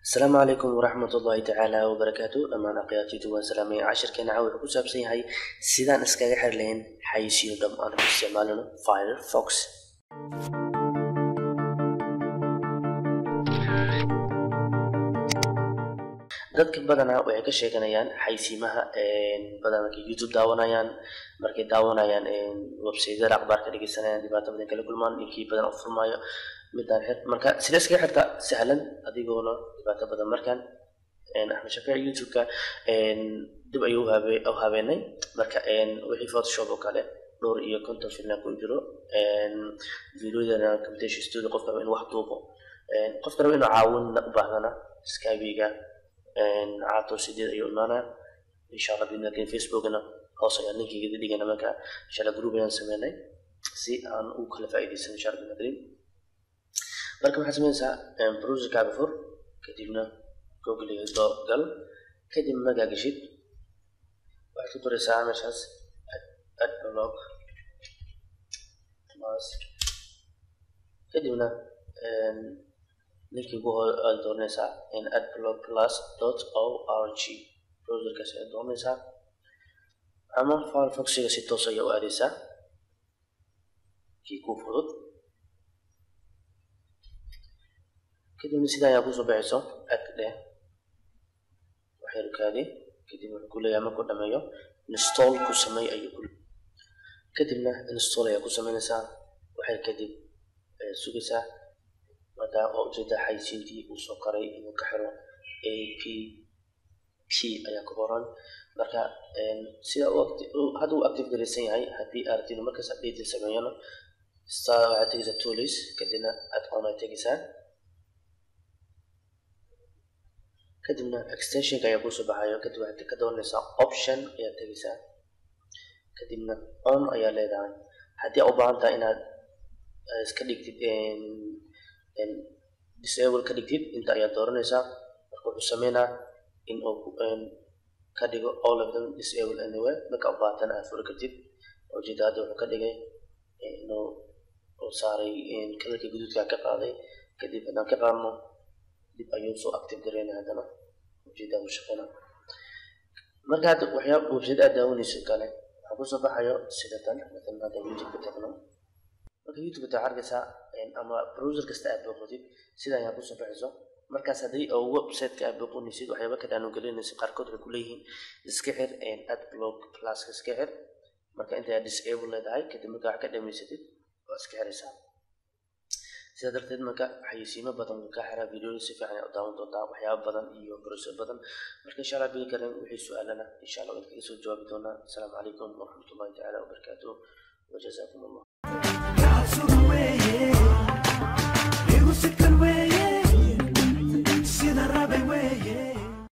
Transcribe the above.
asalaamu calaykum waraxmat ullaahi tacaala wabarakaatu dhammaan aqyaatiitu waan salaamay cashirkeena caawa wuxuu ku saabsan yahay sidaan iskaga xir lahayn xayisiyo dham aan ku isticmaalino firefox dadka badanaa waxay ka sheeganayaan xaysiimaha badan markay youtube daawanayaan markay daawanayaan websaydyada akhbaarka dhegeysanayaan dhibaato badan kala kulmaan ninkii badan u furmaayo midaan xir marka sidee iskaga xirta sahlan adigoona dhibaato badan markaan axmed shafiic youtube-ka dib ayuu u habeenay marka wixii photoshop oo kale dhowr iyo konton filna ku jiro videoyadana computation studio qofka raba inuu wax duubo qofka raba inuu caawinna u baahdana skybiga caato sideed ayuu imaanaa insha allah bidna lakin facebookna hoos ayaan linkiga dhigana marka insha allah group ayaan sameynay si aan u kala faa'iidaysan insha allah bidna karim marka waxaad sameynaysaa browserkaaga fur kadibna google doo gal kadib magaa geshid waxaad ku qoraysaa meeshaas adblog plus kadibna linkii ugu aad dooranaysaa in adblog plus dot o r g browserkaas ayaad dooranaysaa ama firefoxiga si toos ayaa u aadaysaa kii kuu fudud kadibna sidaa ayaa kusoo baxayso ag dheh waxyarkaadi kadib wuxuu ku leeyahay markuu dhameeyo install ku sameey ayuu ku kadibna install ayaa ku sameynaysaa waxay kadib sugaysaa markaa oo ujeeda xaysiintii uu soo qaray inuu ka xiro a p p ayaa ku qoran marka sida hadda uu active garaysan yahay haddii aad rabtid markaas update sameeyana star waxaad tegaysaa tools kadibna add-on aad tegaysaa kadibna extensionka ayaa kusoo baxayo kadib waxaad ka dooranaysaa option ayaad tegaysaa kadibna on ayaa leedahay haddii aad u baahan tahay inaad iska dhigtid disable ka dhigtid inta ayaad dooranaysaa marka wuxuu sameynaa in uu ka dhigo all of them disable anyway marka u baahatan aad furi kartid ujeeda hadda wuxuu ka dhigay inuu uu saaray kalarkii guduudka ka qaaday kadib haddaan ka qaadno dib ayuu soo active gareynaya haddana ujeeda uu shaqeyna marka hadda waxyaaba website aad daawanayso kale waxaa kusoo baxayo sida tan matalan hadda youtube ka tagno marka youtube ta arkaysaa ama browser kasta aad booqatid sida ayaa kusoo baxayso markaas haddii oo website-ka aad booqanaysid waxyaaba kale aanu gelinaysid qaarkood waxay kuleeyihiin iska xir adblog pluska iska xir marka inta aad disable leedahay kadib marka wax ka dhamaysatid waa iska xiraysaa sidaa darteed marka xayisiimo badan wuu kaa xiraa videoda si fiican u daawan doontaa waxyaaba badan iyo browser badan marka insha allah bigi karen wixii su-aalana insha allah waad kaga soo jawaabi doonaa asalaamu calaykum waraxmatullahi tacaala wabarakaatuh وجزاكم الله